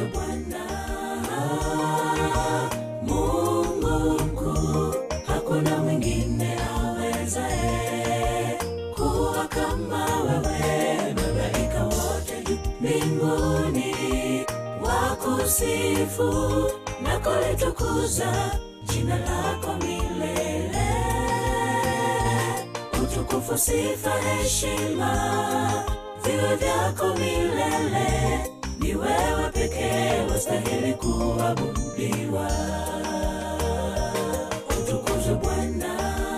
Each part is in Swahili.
utukuzwe Bwana Mungu mkuu, hakuna mwingine awezaye kuwa kama wewe. Malaika wote juu mbinguni wakusifu na kulitukuza jina lako milele. Utukufu, sifa, heshima viwe vyako milele. Ni wewe pekee wastahili kuabudiwa. Utukuzwe Bwana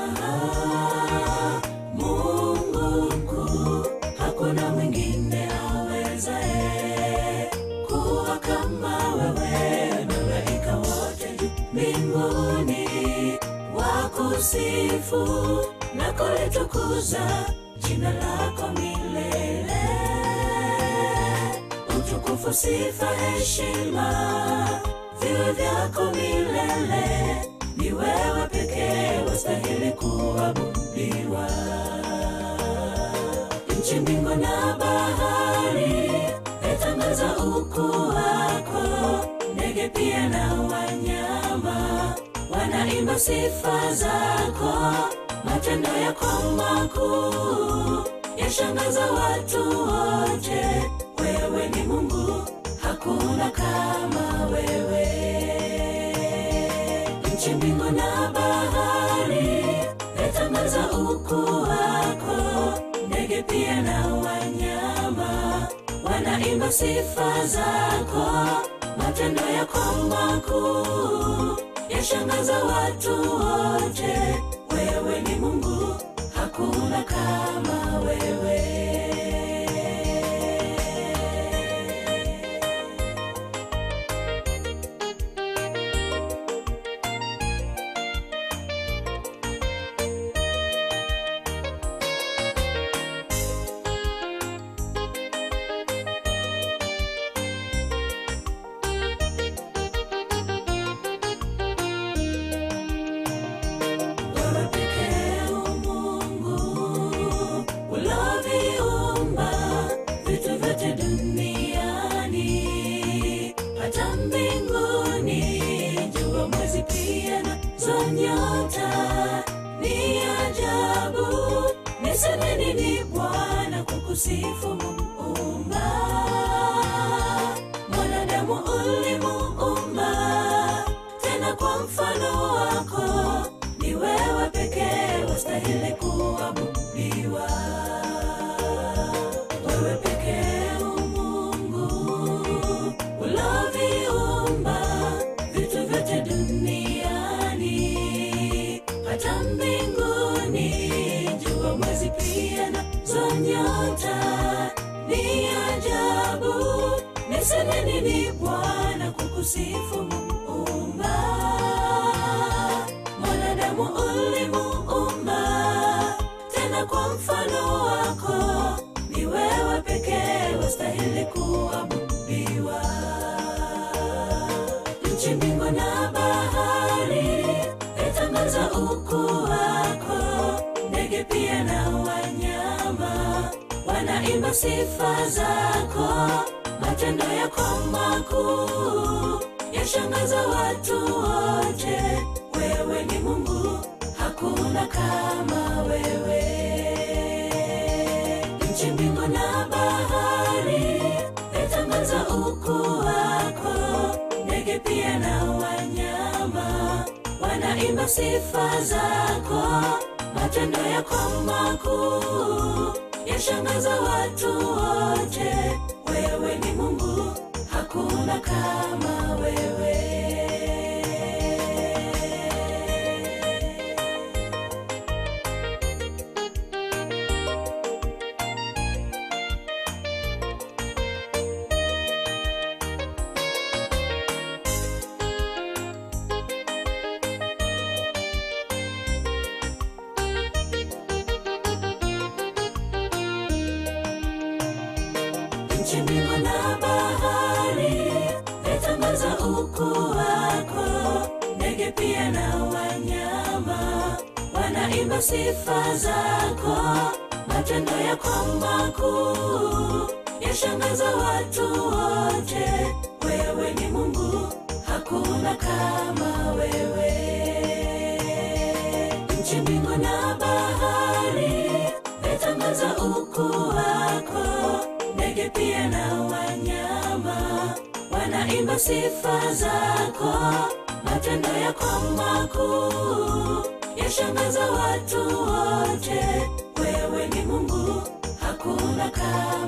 Mungu mkuu, hakuna mwingine awezaye kuwa kama wewe. Malaika wote juu mbinguni wakusifu na kulitukuza jina lako milele. Utukufu, sifa, heshima viwe vyako milele. Ni wewe pekee wastahili kuabudiwa. Nchi, mbingu na bahari yatangaza ukuu wako, ndege pia na wanyama wanaimba sifa zako. Matendo yako makuu yashangaza watu wote. Wewe ni Mungu, hakuna kama wewe. Nchi, mbingu na bahari yatangaza ukuu wako, ndege pia na wanyama wanaimba sifa zako. Matendo yako makuu yashangaza watu wote. Wewe ni Mungu, hakuna kama wewe. Wewe pekee u Mungu uloviumba vitu vyote duniani, hata mbinguni, jua, mwezi pia nazo nyota. Ni ajabu, niseme nini Bwana kukusifu Muumba? Mwanadamu ulimuumba tena kwa mfano wako ni wewe pekee wastahili kuabudiwa. Wewe pekee u Mungu uloviumba vitu vyote duniani, hata mbinguni, jua, mwezi pia nazo nyota. Ni ajabu, niseme nini Bwana kukusifu Muumba? Mwanadamu ulimuumba tena kwa mfano wako, ni wewe pekee wastahili kuabudiwa. Nchi, mbingu na bahari yatangaza ukuu wako, ndege pia na wanyama wanaimba sifa zako. Matendo yako makuu yashangaza watu wote. Wewe ni Mungu, hakuna kama wewe. Nchi, mbingu na bahari yatangaza ukuu wako, ndege pia na wanyama wanaimba sifa zako. Matendo yako makuu yashangaza watu wote. Wewe ni Mungu, hakuna kama wewe. Nchi, mbingu na bahari yatangaza ukuu wako, ndege pia na wanyama wanaimba sifa zako. Matendo yako makuu yashangaza watu wote. Wewe Mungu, hakuna kama wewe. Nchi, mbingu na bahari yatangaza ukuu wako, ndege pia na wanyama wanaimba sifa zako, matendo yako makuu yashangaza watu wote. Wewe ni Mungu, hakuna kama